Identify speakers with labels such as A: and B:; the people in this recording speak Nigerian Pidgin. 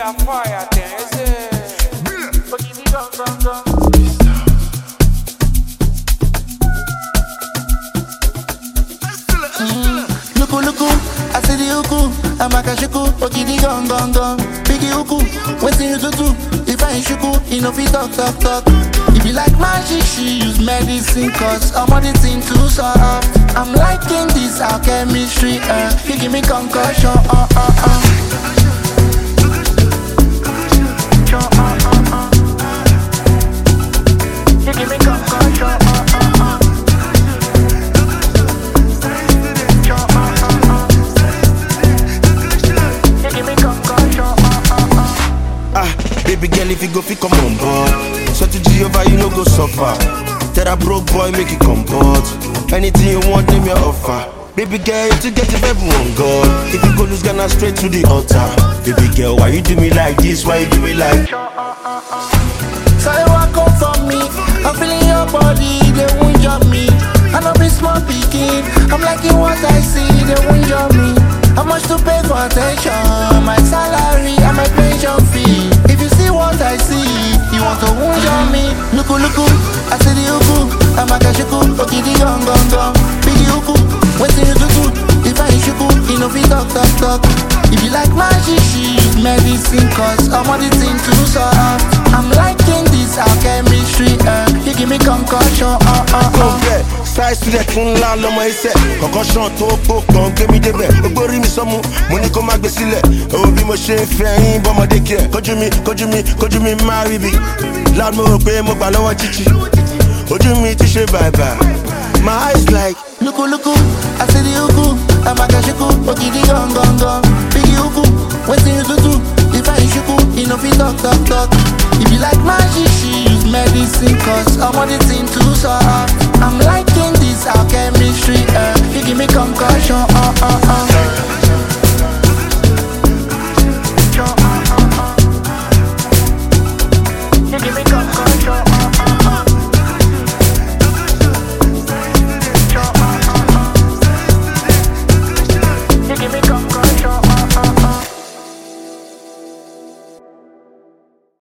A: a fire thing, is it? But give me gum, gum, gum.
B: Luku luku, I see the uku, amakashuku, okidi gong gong gong. Biggie uku, waiting you to do. If I ain't shuku, you know fi talk talk talk. If you like magic, she use medicine, cause I'm on the thing too soft. I'm liking this our chemistry, uh. You give me concussion, uh uh uh. Uh, uh, uh, uh. You give me concussion, uh uh uh. You give me concussion, uh uh uh.
C: Ah, baby girl, if you go, fi come on board. So to Jehovah, you no go suffer. Tell that broke boy, make it comport. Anything you want, name your offer. Baby girl, you to get it everyone God. If you go lose Ghana straight to the altar. Baby girl, why you do me like this? Why you do me like?
B: So you walk up for me, I'm feeling your body, they won't jump me. I know be small picking, I'm liking what I see, they won't jump me. How much to pay for attention? My salary and my pension fee. If you see what I see, you want to wound on me. Luku luku, I see the uku, I'm a kashuku, okidi gong gong gong. Biggie uku, waiting you to do. If I ain't shuku, you know fi talk talk talk. If you like magic, she use medicine, cause I'm on the thing too soft. I'm liking this our chemistry, uh. You give me concussion, uh uh
C: Kò
B: uh.
C: bẹ́ẹ̀ size student fún ńlá lọmọ iṣẹ́ kọ̀ọ̀kan ṣan tó pò kàn gbé mi débẹ̀ gbogbo rí mi sọ́mu mo ní kó má gbé sílẹ̀ òwò bí mo ṣe ń fẹ́ yín bọ́mọdé kí ẹ̀ kójú mi kójú mi kójú mi má rí bi loud mo rò pé mo gbà lọ́wọ́ títí ojú mi ti ṣe bàbà my eyes like
B: Luku luku, I see the uku, I'm a kashuku, okidi gong gong gong. Biggie uku, waiting you to do. If I ain't shuku, you know fi talk talk talk. If you like magic, she use medicine, cause I'm on the thing too soft.